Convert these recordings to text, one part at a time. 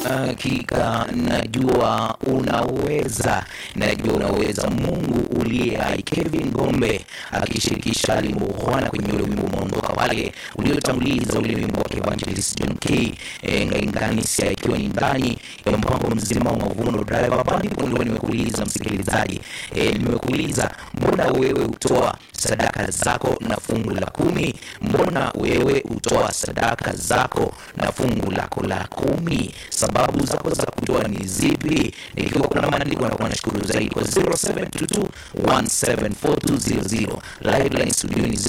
Hakika najua unaweza, najua unaweza. Mungu uliye hai. Kevin Gombe akishirikisha Ali Muhwana kwenye ule wimbo umeondoka wale uliotanguliza ule wimbo wa Evangelist John K e, Ngainganisia ikiwa ni ndani ya mpango mzima wa Mavuno Driver Bandi. Ndio nimekuuliza msikilizaji, e, nimekuuliza mbona wewe utoa sadaka zako na fungu la kumi? Mbona wewe utoa sadaka zako na fungu lako la kumi? Sababu zako za kutoa ni zipi? Ikiwa kuna maandiko nakuwa nashukuru zaidi kwa 0722174200 live line studio ni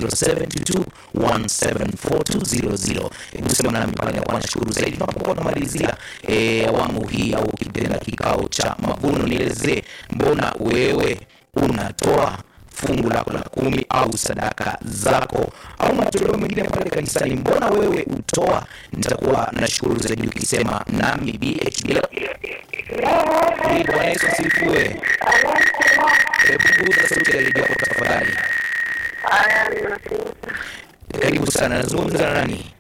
0722174200. Hebu sema nami pale, nakuwa nashukuru zaidi tunapokuwa tunamalizia eh, awamu hii au kitenda kikao cha mavuno. Nielezee mbona wewe unatoa fungu lako la kumi au sadaka zako au matoleo mengine pale kanisani, mbona wewe utoa? Nitakuwa nashukuru zaidi ukisema nami BHB. Bwana Yesu asifiwe. Hebu punguza sauti ya redio yako tafadhali. Karibu sana, nazungumza na nani?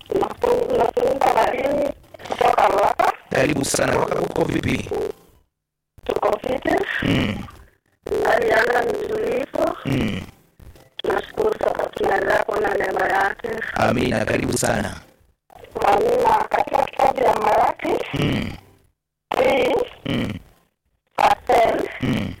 Karibu sana. Waka uko vipi? Tuko fiti, Mm, alianza mtulivu. mm. Tunashukuru sana, tunaendelea kuona neema yake. Amina, karibu sana. Amina. Katika kitabu ya Malaki Mm, three mm, verse ten mm.